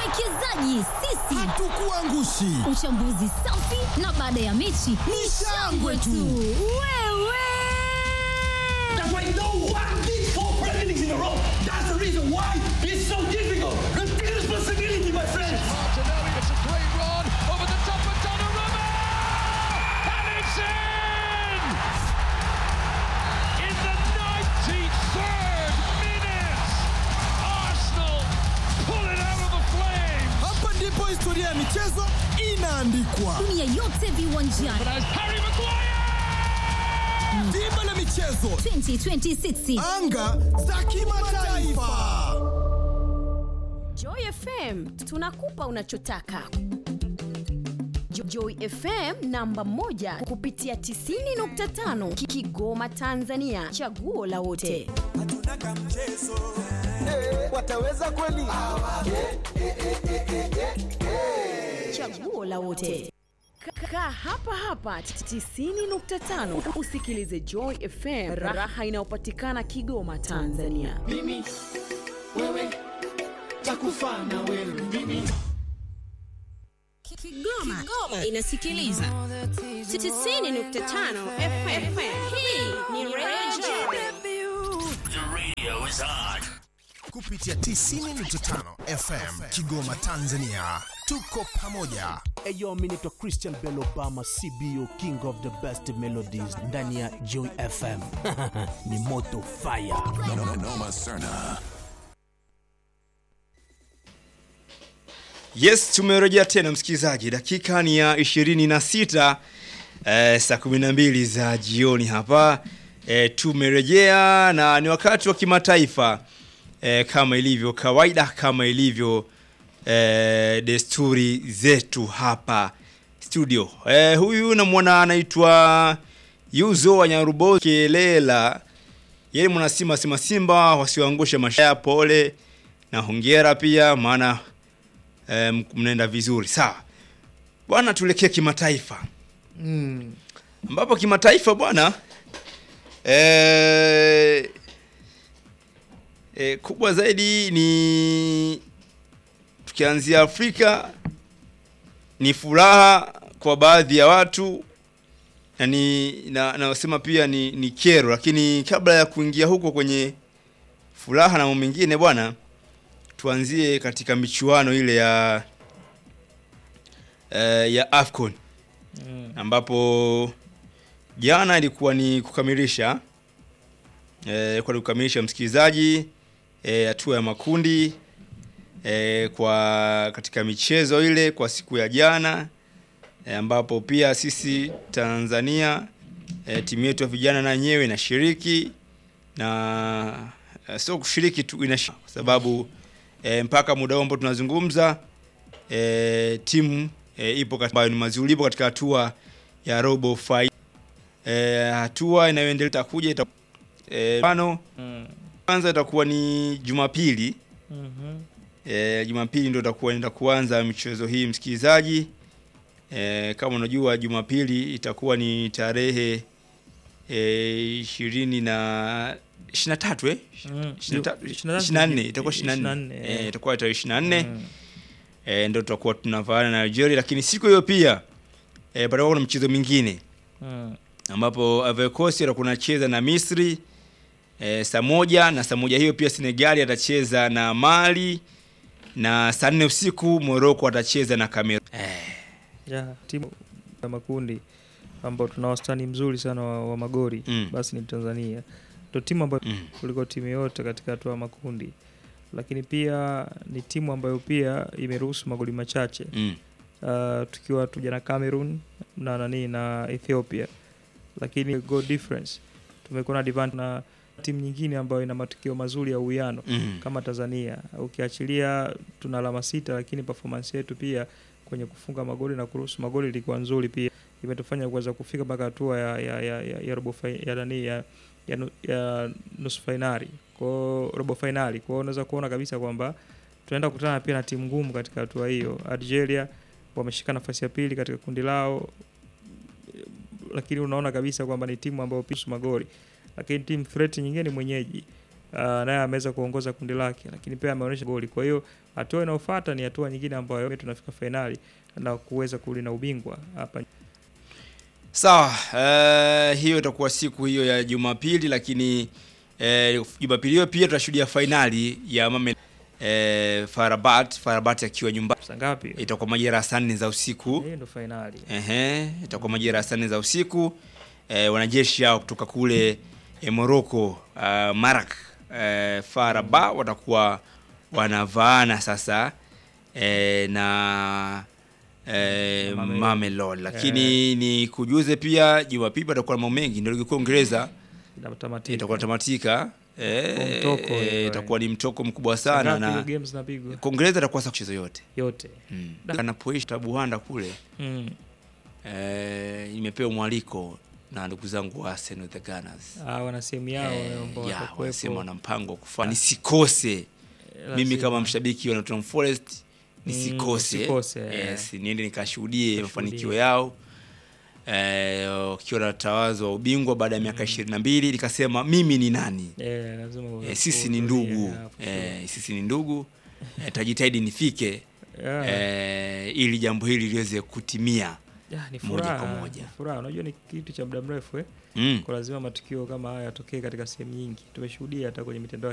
Wawekezaji sisi Hatukuangushi. Uchambuzi safi na baada ya mechi ni shangwe tu. Wewe That's why no one did four Premier Leagues in a row. That's the reason why it's so difficult. Take responsibility, my friends. Martinelli, it's a great run over the top of Donnarumma! And it's in! In the 93rd minute, Arsenal pull it out of the flames! Hapa ndipo historia ya michezo inaandikwa. dunia yote viwanjani But as Harry Maguire! Dimba la michezo, 2026 anga za kimataifa. Joy FM tunakupa unachotaka. Jo- Joy FM namba moja kupitia 90.5 Ki- Kigoma Tanzania, chaguo la wote. wataweza kweli? Chaguo la wote. Ka- Kaa hapa hapa 90.5 usikilize Joy FM, raha inayopatikana Kigoma Tanzania. Mimi, wewe, takufa na wewe. Mimi. Kigoma, inasikiliza 90.5 FM. Hii ni Radio Kupitia 90.5 FM Kigoma Tanzania. Tuko pamoja. Eyo, mi naitwa Christian Bell Obama, CBO King of the Best Melodies ndani ya Joy FM. ni moto fire. Yes, tumerejea tena msikilizaji, dakika ni ya 26 eh, saa 12 za jioni hapa eh, tumerejea na ni wakati wa kimataifa eh, kama ilivyo kawaida, kama ilivyo eh, desturi zetu hapa studio. Eh, huyu namwona anaitwa Yuzo wa Nyarubo Kelela, yeye mwana Simba Simba Simba wasiwaangushe mashaya, pole na hongera pia maana eh, mnaenda vizuri sawa bwana tuelekee kimataifa Mm. ambapo kimataifa bwana eh, eh, kubwa zaidi ni tukianzia Afrika ni furaha kwa baadhi ya watu na ni na nasema pia ni, ni kero, lakini kabla ya kuingia huko kwenye furaha na mambo mengine bwana, tuanzie katika michuano ile ya eh, ya Afcon Mm. ambapo jana ilikuwa ni kukamilisha eh, ilikuwa ni kukamilisha msikilizaji eh, hatua ya makundi eh, kwa katika michezo ile kwa siku ya jana eh, ambapo pia sisi Tanzania eh, timu yetu ya vijana na yenyewe inashiriki na eh, sio kushiriki tu inashiriki kwa sababu eh, mpaka muda huu ambao tunazungumza eh, timu eh, ipo katika, ambayo ni mazuri ipo katika hatua ya robo final. Eh, hatua inayoendelea itakuja ita, eh, mfano Mm. kwanza itakuwa ni Jumapili Mhm. E, Jumapili ndio itakuwa inaenda kuanza michezo hii msikilizaji. E, kama unajua Jumapili itakuwa ni tarehe e, ishirini na ishirini na tatu eh? Mm. Ishirini na tatu- Ishirini na tatu ishirini na nne ni- itakuwa ishirini na nne ishirini na nne, Eh, itakuwa tarehe ishirini na nne Mm. e, ndio tutakuwa tunavaana na Nigeria, lakini siku hiyo pia e, patakuwa kuna mchezo mingine Mm. ambapo Ivory Coast atakuwa anacheza na Misri e, saa moja na saa moja hiyo pia Senegali atacheza na Mali na saa nne usiku Morocco atacheza na Cameroon. ya timu ya makundi ambao tuna wastani mzuri sana wa, wa magori Mm. basi ni Tanzania ndio timu ambayo Mm. kuliko timu yote katika hatua ya makundi lakini pia ni timu ambayo pia imeruhusu magoli machache Mm. uh, tukiwa tuja na Cameroon na nani na Ethiopia lakini goal difference tumekuwa na advantage na timu nyingine ambayo ina matukio mazuri ya uwiano Mm. kama Tanzania ukiachilia tuna alama sita lakini performance yetu pia kwenye kufunga magoli na kuruhusu magoli ilikuwa nzuri pia imetufanya kuweza kufika mpaka hatua ya ya ya, ya, ya robo fi- ya nani ya ya, nu- ya nusu fainali kwao robo fainali kwao unaweza kuona kabisa kwamba tunaenda kukutana pia na timu ngumu katika hatua hiyo Algeria wameshika nafasi ya pili katika kundi lao lakini unaona kabisa kwamba ni timu ambayo pisu magoli lakini timu threat nyingine ni mwenyeji uh, naye ameweza kuongoza kundi lake, lakini pia ameonyesha goli. Kwa hiyo hatua inayofuata ni hatua nyingine ambayo tunafika fainali na kuweza kulina ubingwa hapa Sawa, eh, hiyo itakuwa siku hiyo ya Jumapili, lakini eh, Jumapili hiyo pia tutashuhudia fainali ya Mame eh, Farabat, Farabat akiwa nyumbani. saa ngapi? Itakuwa majira ya saa nne za usiku. Hiyo ndo fainali. Ehe, itakuwa majira ya saa nne za usiku. Eh, wanajeshi hao kutoka kule eh, Morocco, uh, Marak eh, Faraba watakuwa wanavaana sasa eh, na eh, Mamelodi. Mamelodi, lakini ni kujuze pia Jumapili patakuwa na mambo mengi, ndio ligi kuu ya Uingereza Inatamatika. itakuwa tamatika. Kwa Eh, mtoko eh, hiyo, itakuwa ni mtoko mkubwa Saa sana ngapi na hiyo games zinapigwa? kwa Uingereza itakuwa sasa kucheza yote yote. mm. Anapoishi Tabuhanda kule Mm. eh, nimepewa mwaliko na ndugu zangu wa Arsenal the Gunners. Ah, wana sehemu yao Eh, ambao ya, watakuwepo. wanasema wana mpango wa kufanya nisikose mimi lazima. kama mshabiki wa Nottingham Forest nisikose, usikose, eh. yes, niende nikashuhudie Ukashuhudie. mafanikio yao eh, wakiwa na tawazo wa ubingwa baada ya miaka ishirini na mbili nikasema mimi ni nani Eh, lazima eh, sisi ni uhudhurie, ndugu yeah, for sure. eh, sisi ni ndugu eh, tajitahidi nifike Yeah. eh, ili jambo hili liweze kutimia Ya, ni moja furaha, kwa moja. ni furaha. Unajua ni kitu cha muda mrefu eh? Mm. Kwa lazima matukio kama haya yatokee katika sehemu nyingi. Tumeshuhudia hata kwenye mitandao